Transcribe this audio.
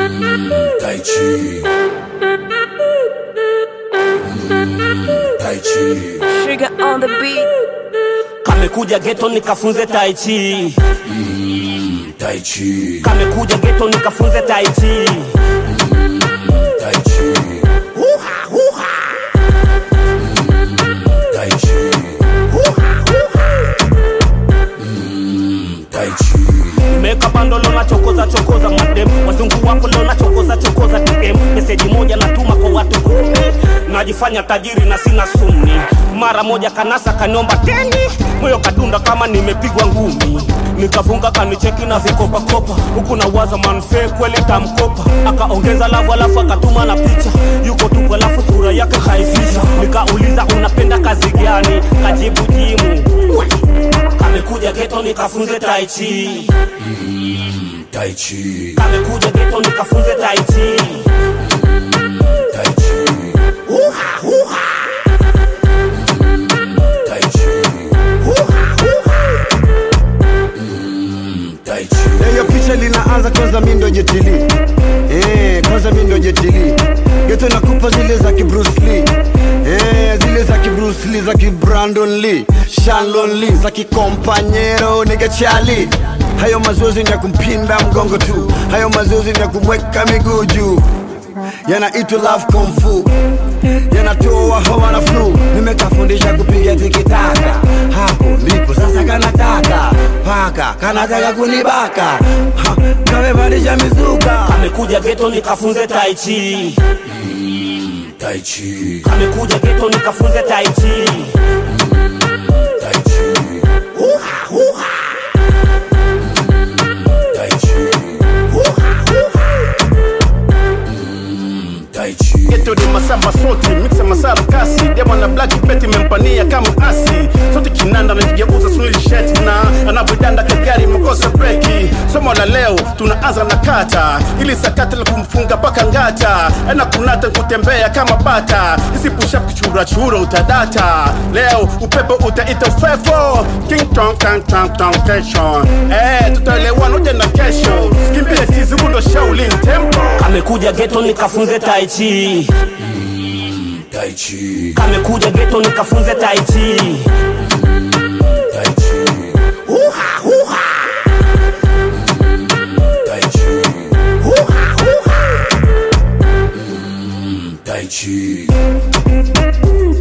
Tai Chi. Mm, Tai Chi. Trigger on the beat. kamekuja geto nikafunze tai chi Tai Chi. kamekuja geto nikafunze tai chi Tai Chi. Huha, huha. Tai Chi. Mm, Tai Chi. meka bando lona chokoza chokoza madem wazungu wako lona chokoza chokoza dm meseji moja natuma kwa watu kumi najifanya tajiri na sina sumni mara moja kanasa kaniomba teni moyo kadunda kama nimepigwa ngumi nikafunga kanicheki na vikopakopa huku na waza manfee kweli tamkopa akaongeza lavu alafu akatuma na picha yuko tupu alafu sura yake haifisha nikauliza unapenda kazi gani kajibu jimu kamekuja geto nikafunze taichi Tai Chi. kamekuja geto nikafunze taichi Tai Chi. Uha, uha. Tai Chi. Mm, Tai Chi. Na hiyo picha linaanza kwanza mi ndo jetili eh, kwanza mi ndo jetili geto nakupa zile za ki Bruce Lee eh, zile za ki Bruce Lee za ki Brandon Lee Shanlon Lee za ki Companyero nigga Charlie hayo mazoezi ni ya kumpinda mgongo tu hayo mazoezi ni ya kumweka miguu juu yanaitwa love kung fu yanatoa hawa na flu nimekafundisha kupiga tikitaka hapo ndipo sasa kanataka paka kanataka kunibaka Ha, kamebadilisha mizuka kamekuja geto nikafunze taichi Tai Chi. kamekuja geto nikafunze taichi Tai Chi. Uha, uha. Tai Chi. Mm, Tai Chi. geto ni masamba soti mixa masara kasi demo na black peti mempania kama asi sote kinanda najigeuza swili sheti na anavyodanda kagari makosa breki somo la leo tunaanza na kata ili sakata la kumfunga paka ngata ana kunata kutembea kama bata isipushap kichurachura utadata leo upepo utaita fefo king tong tang tang tang tension eh tutaelewana uje na kesho skimbia tizi hundo shaolin tempo kamekuja geto nikafunze taichi Tai Chi. kamekuja geto nikafunze taichi Tai Chi. Uha, uha. Tai Chi. Uha, uha. Tai Chi.